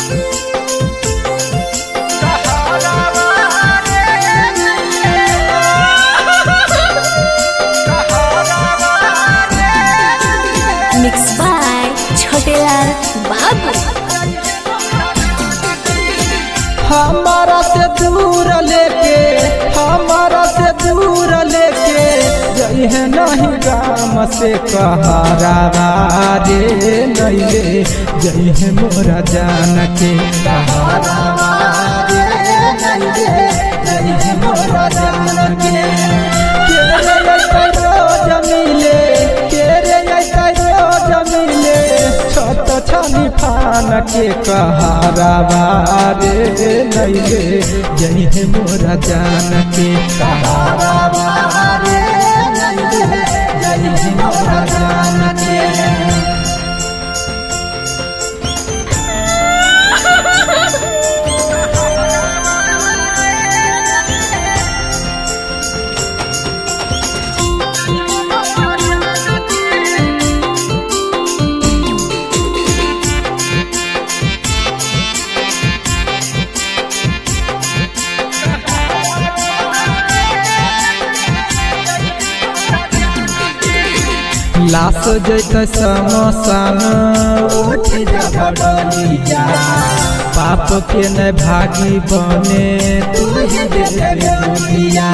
mix by Chhotelal बाबू हमारा से दूर लेके हमारा से दूर लेके जई है नहीं गाम से कहारा रे नैले जई है मोरा जान के कहारा रे नैले जई है मोरा जान के केरे ऐसा रोज मिले केरे ऐसा रोज मिले छोट छानी फान के कहारा रे नैले जई है मोरा जान के कहारा रे नैले जई है मोरा जान के लाश जैसे समसान उठ जबड़िया पाप के न भागी बने तू ही दे दे दुनिया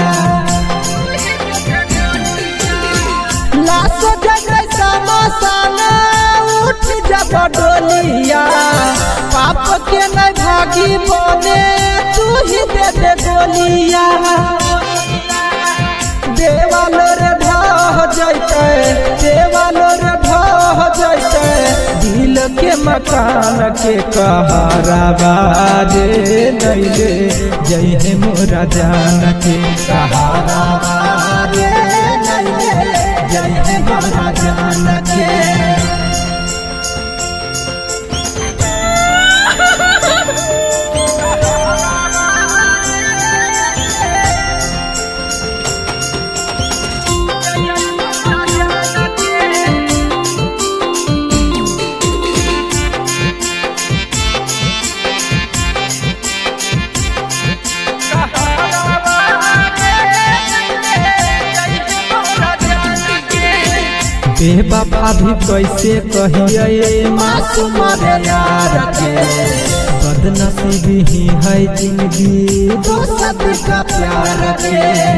लाश जैसे समसान उठ जबड़िया पाप के न भागी बने तू ही दे दे गोलिया देवाल रे ढह जैते देवाल रे ढह जैते दिल के मकान के कहारा रे नैले जय हे मोरा जान के कहारा रे नैले जय हे मोरा जान के बेवफा भी कैसे कहिए मासूम रे यार के बदनसीबी ही है जिंदगी दोस्त का प्यार के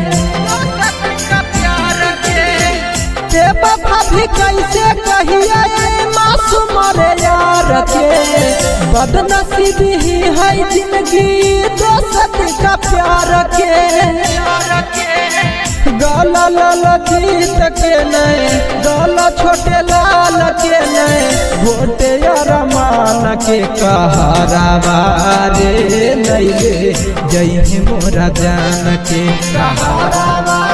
बेवफा भी कैसे कहिए मासूम रे यार के बदनसीबी ही है जिंदगी दोस्त का प्यार के गाला लाल जीत के नहीं गाला छोटे लाल के नहीं घोटे रमान के कहारा रे नैले जय मोरा जान के कहारा